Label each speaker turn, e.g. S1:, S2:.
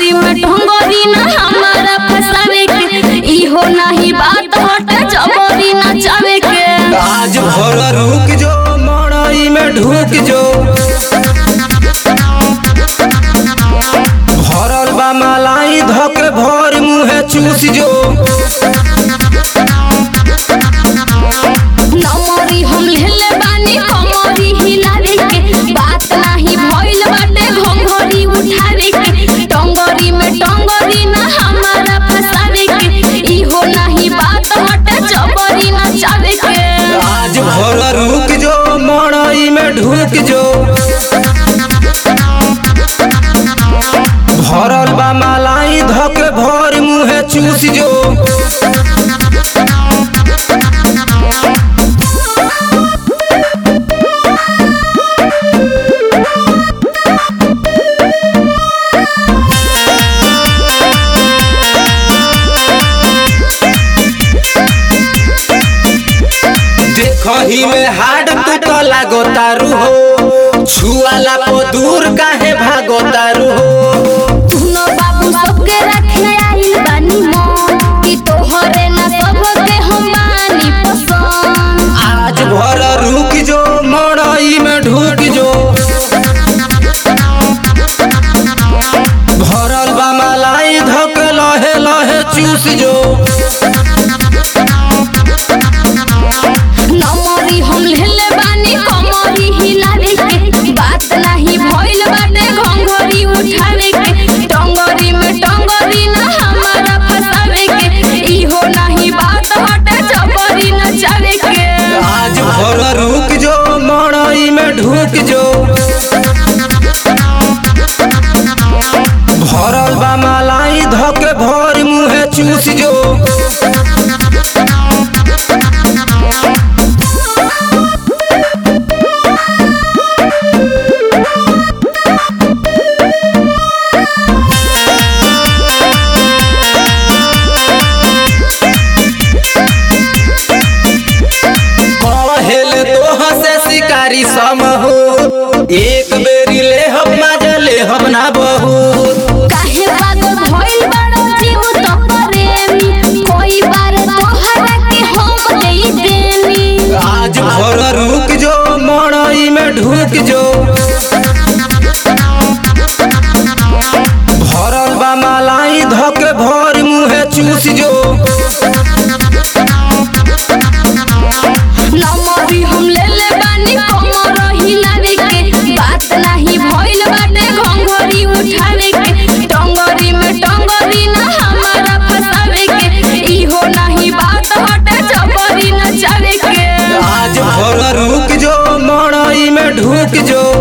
S1: टंगरी में टंगरी ना हमारा फसावे के इहो नहीं बात हटे जबरी नचावे के
S2: आज भर रुक जो मड़ई में ढुक जो भरल बा मलाई धक भर मुहे चूस जो
S1: नमरी हम लेले बानी कमरी हिलावे के बात नाही भइल बाटे घंघरी उठावे के टंगरी में टंगरी ना हमारा फसावे के इहो नहीं बात हटे जबरी नचावे के
S2: आज भर रुक जो मड़ई में ढुक जो भरल बा मलाई धक भर मुहे चूस जो देखही में हाड तू तो लागो तारू हो छुआला पो दूर काहे भागो तारू हो
S1: सुनो बाबू सबके रखे आइल बानी मन कि तोहरे ना सबके हम बानी पसंद
S2: आज भर रुक जो मड़ई में ढुक जो भरल बा मलाई धक लहे लहे चूस जो
S1: नमरी हम लेले बानी कमरी हिलावे के बात नाही भइल बाटे घंघरी उठावे के टंगरी में टंगरी ना हमारा फसावे के इहो नहीं बात हटे जबरी नचावे के
S2: आज भर रुक जो मड़ई में ढुक जो भरल बा मलाई धक भर मुहे चूस जो कहेल तोह से शिकारी सम हो एक बेरी ले हम मजा ले हम ना बहुत
S1: काहे पागल भइल बाड़ो जीव तो प्रेमी कोई बार तोहरा के हम देई देनी
S2: आज भर रुक जो मड़ई में ढुक जो भरल बा मलाई धक भर मुहे चूस जो
S1: नमरी हम लेले बानी कमर हिलावे के बात नाही भइल बाटे घंघरी उठावे के टंगरी में टंगरी ना हमारा फसावे के इहो नहीं बात हटे जबरी नचावे के
S2: आज भर रुक जो मड़ई में ढुक जो